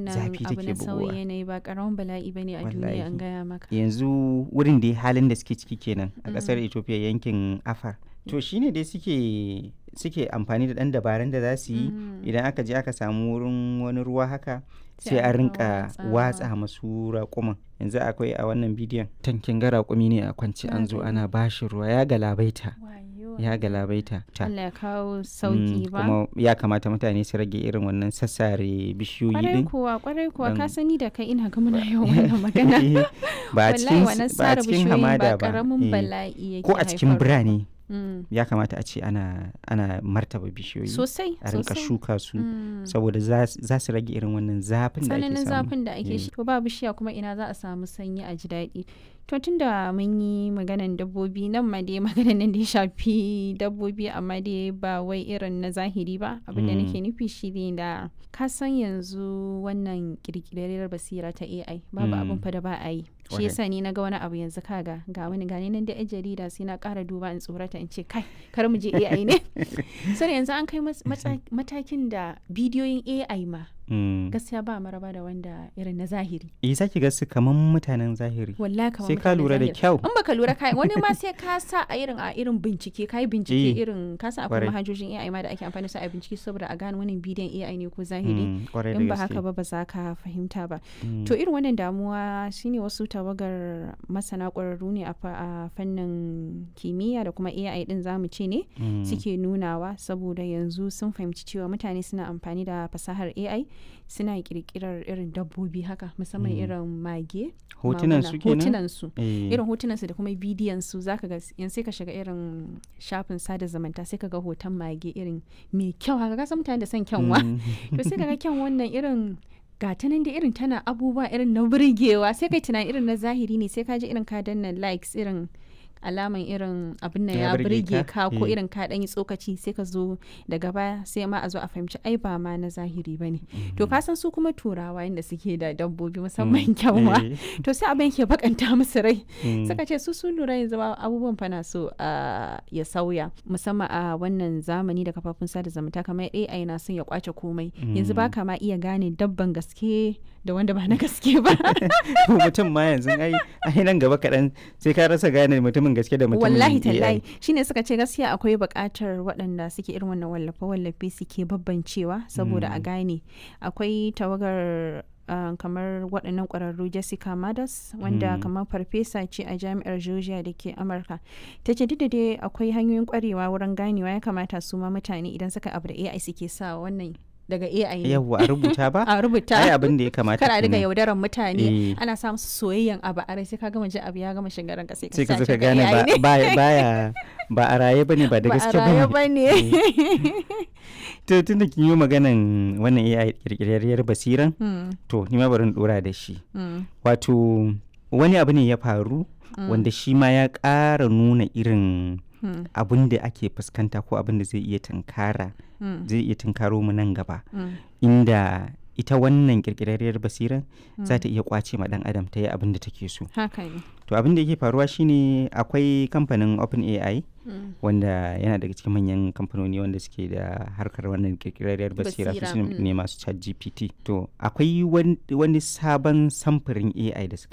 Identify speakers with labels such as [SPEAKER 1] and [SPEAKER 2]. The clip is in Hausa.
[SPEAKER 1] wannan
[SPEAKER 2] zafi
[SPEAKER 1] abu
[SPEAKER 2] take
[SPEAKER 1] na sauyi
[SPEAKER 2] bugowa
[SPEAKER 1] yanayi ba karamin bala'i bane a duniya an
[SPEAKER 2] Wallahi.
[SPEAKER 1] gaya maka
[SPEAKER 2] yanzu wurin da halin da suke ciki kenan a ƙasar
[SPEAKER 1] Mm.
[SPEAKER 2] ethiopia yankin afar to shine dai suke suke amfani da ɗan dabarun da za su yi
[SPEAKER 1] Mm.
[SPEAKER 2] idan aka je aka samu wurin wani ruwa haka
[SPEAKER 1] Sai
[SPEAKER 2] sai
[SPEAKER 1] a
[SPEAKER 2] a
[SPEAKER 1] rika
[SPEAKER 2] rinka
[SPEAKER 1] watsawa.
[SPEAKER 2] watsa masu raƙuman yanzu akwai a wannan bidiyon tankin ga raƙumi ne a kwance
[SPEAKER 1] Na
[SPEAKER 2] an zo
[SPEAKER 1] gani.
[SPEAKER 2] ana bashi ruwa ya galabaita
[SPEAKER 1] Wayo.
[SPEAKER 2] ya galabaita ta
[SPEAKER 1] Allah ya kawo
[SPEAKER 2] Mm,
[SPEAKER 1] sauki ba
[SPEAKER 2] kuma ya kamata mutane su rage irin wannan sassare bishiyoyi
[SPEAKER 1] kwarai
[SPEAKER 2] din
[SPEAKER 1] kuwa kwarai kuwa ka
[SPEAKER 2] Dan-
[SPEAKER 1] sani da kai ina ga muna yawan wannan magana
[SPEAKER 2] ba a
[SPEAKER 1] wallahi
[SPEAKER 2] cikin
[SPEAKER 1] wannan
[SPEAKER 2] ba a
[SPEAKER 1] sare
[SPEAKER 2] cikin
[SPEAKER 1] bishiyoyin
[SPEAKER 2] hamada
[SPEAKER 1] ba
[SPEAKER 2] ba
[SPEAKER 1] karamin
[SPEAKER 2] eh.
[SPEAKER 1] bala'i yake
[SPEAKER 2] ko a cikin
[SPEAKER 1] haifarwa.
[SPEAKER 2] birane
[SPEAKER 1] Mm.
[SPEAKER 2] ya kamata a ce ana ana martaba bishiyoyi
[SPEAKER 1] sosai
[SPEAKER 2] a rinka
[SPEAKER 1] sosai.
[SPEAKER 2] shuka su
[SPEAKER 1] Mm.
[SPEAKER 2] saboda za s- za su rage irin wannan zafin da ake
[SPEAKER 1] tsananin
[SPEAKER 2] samu
[SPEAKER 1] zafin da ake
[SPEAKER 2] Mm.
[SPEAKER 1] shi to ba bishiya kuma ina za a samu sanyi a ji daɗi to tunda mun yi maganan dabbobi nan ma dai maganan nan da ya shafi dabbobi amma dai ba wai irin na zahiri ba abin da
[SPEAKER 2] Mm.
[SPEAKER 1] nake nufi shi ne da ka san yanzu wannan kirkirarriyar basira ta AI babu
[SPEAKER 2] Mm.
[SPEAKER 1] abin fa da ba a yi shi
[SPEAKER 2] Kwarai.
[SPEAKER 1] yasa ni na ga wani abu yanzu kaga ga wani gani nan da yan jarida sai na ƙara duba in tsorata in ce kai kar mu je AI ne sai yanzu an kai mas- matsa- matakin da bidiyoyin AI ma
[SPEAKER 2] Mm.
[SPEAKER 1] gaskiya ba maraba da wanda irin na zahiri
[SPEAKER 2] eh zaki ga su kaman mutanen zahiri
[SPEAKER 1] wallahi kamar
[SPEAKER 2] sai ka
[SPEAKER 1] mutanen
[SPEAKER 2] lura da
[SPEAKER 1] zahiri.
[SPEAKER 2] kyau
[SPEAKER 1] in baka lura kai wani ma sai ka sa a irin a irin bincike kai bincike
[SPEAKER 2] Eh,
[SPEAKER 1] irin ka san akwai
[SPEAKER 2] kwarai.
[SPEAKER 1] manhajojin AI ma da ake amfani da su a bincike saboda a gane wannan bidiyon AI ne ko zahiri
[SPEAKER 2] Mm, kwarai da
[SPEAKER 1] in ba
[SPEAKER 2] gaske.
[SPEAKER 1] haka ba ba za ka fahimta ba
[SPEAKER 2] Mm.
[SPEAKER 1] to irin wannan damuwa shine wasu tawagar masana ƙwararru ne a fa- a fannin kimiyya da kuma AI din zamu ce ne
[SPEAKER 2] Mm.
[SPEAKER 1] suke nunawa saboda yanzu sun fahimci cewa mutane suna amfani da fasahar AI suna kirkirar irin dabbobi haka musamman
[SPEAKER 2] Mm.
[SPEAKER 1] irin mage
[SPEAKER 2] hotunan
[SPEAKER 1] maguna,
[SPEAKER 2] su kenan
[SPEAKER 1] hotunan su
[SPEAKER 2] Eh,
[SPEAKER 1] irin hotunan su da kuma bidiyon su zaka ga yanzu sai ka shiga irin shafin sada zumunta sai ka ga hoton mage irin mai kyau haka ka san mutane da son kyanwa
[SPEAKER 2] mm.
[SPEAKER 1] to sai ka ga kyan wannan irin gata nan da irin tana abubuwa irin na burgewa sai kai tunani irin na zahiri ne sai ka ji irin ka danna likes irin alaman irin abin nan
[SPEAKER 2] Ya
[SPEAKER 1] ya
[SPEAKER 2] burge
[SPEAKER 1] burge
[SPEAKER 2] ka?
[SPEAKER 1] ka ko
[SPEAKER 2] Eh.
[SPEAKER 1] irin ka dan yi tsokaci sai ka zo daga baya sai ma a zo a fahimci ai ba ma na zahiri bane to ka san su kuma turawa inda suke da dabbobi musamman kyanwa
[SPEAKER 2] Eh,
[SPEAKER 1] to sai abin ke bakanta musu rai
[SPEAKER 2] mm.
[SPEAKER 1] suka ce su sun lura yanzu ba abubuwan fa na so a ya sauya musamman a wannan zamani da kafafun sada zumunta kamar AI na son ya kwace komai yanzu ba ka ma iya gane dabban gaske da wanda ba na gaske ba
[SPEAKER 2] To mutum ma yanzu ai ai nan gaba kaɗan sai ka rasa gane mutumin gaske da mutumin
[SPEAKER 1] wallahi
[SPEAKER 2] AI.
[SPEAKER 1] tallahi shine suka ce gaskiya akwai buƙatar waɗanda suke irin wannan wallafe wallafe suke babbancewa saboda a gane akwai tawagar uh, kamar waɗannan ƙwararru Jessica Madas wanda
[SPEAKER 2] Mm.
[SPEAKER 1] kamar farfesa ce a jami'ar Georgia da ke Amurka ta ce duk da dai akwai hanyoyin ƙwarewa wurin ganewa ya kamata su ma mutane idan suka abu da AI suke sa wannan daga AI ne
[SPEAKER 2] yawwa a rubuta ba
[SPEAKER 1] a rubuta
[SPEAKER 2] ai abin da ya kamata
[SPEAKER 1] kar a riga
[SPEAKER 2] kenan.
[SPEAKER 1] yaudaran mutane
[SPEAKER 2] Eh.
[SPEAKER 1] ana sa musu soyayyen abu a rai sai ka gama ji abu ya gama shiga ranka sai ka
[SPEAKER 2] sai ka
[SPEAKER 1] sa
[SPEAKER 2] zo ka
[SPEAKER 1] shi ga
[SPEAKER 2] gane
[SPEAKER 1] AI
[SPEAKER 2] ba
[SPEAKER 1] ne.
[SPEAKER 2] ba- baya ba a raye bane ba da
[SPEAKER 1] ba a
[SPEAKER 2] gaske
[SPEAKER 1] raye
[SPEAKER 2] bane
[SPEAKER 1] ba ne
[SPEAKER 2] to tunda kin yi maganan wannan AI kirkirarriyar basiran
[SPEAKER 1] Hmm,
[SPEAKER 2] to ni ma bari in dora da shi
[SPEAKER 1] hmm,
[SPEAKER 2] wato wani abu ne ya faru wanda shi ma ya ƙara nuna irin
[SPEAKER 1] hmm,
[SPEAKER 2] abin da ake fuskanta ko abin da zai iya tunkara
[SPEAKER 1] hmm,
[SPEAKER 2] zai iya tunkaro mu nan gaba
[SPEAKER 1] hmm,
[SPEAKER 2] inda ita wannan kirkirarriyar basiran za ta iya kwace ma dan adam ta yi abin da take so
[SPEAKER 1] haka ne
[SPEAKER 2] to abin da yake faruwa shine akwai kamfanin OpenAI
[SPEAKER 1] Hmm,
[SPEAKER 2] wanda yana daga cikin manyan kamfanoni wanda suke da harkar wannan kirkirarriyar basira,
[SPEAKER 1] Basira,
[SPEAKER 2] su
[SPEAKER 1] mm.
[SPEAKER 2] ne masu chat GPT to akwai wan- wani sabon samfurin AI da suka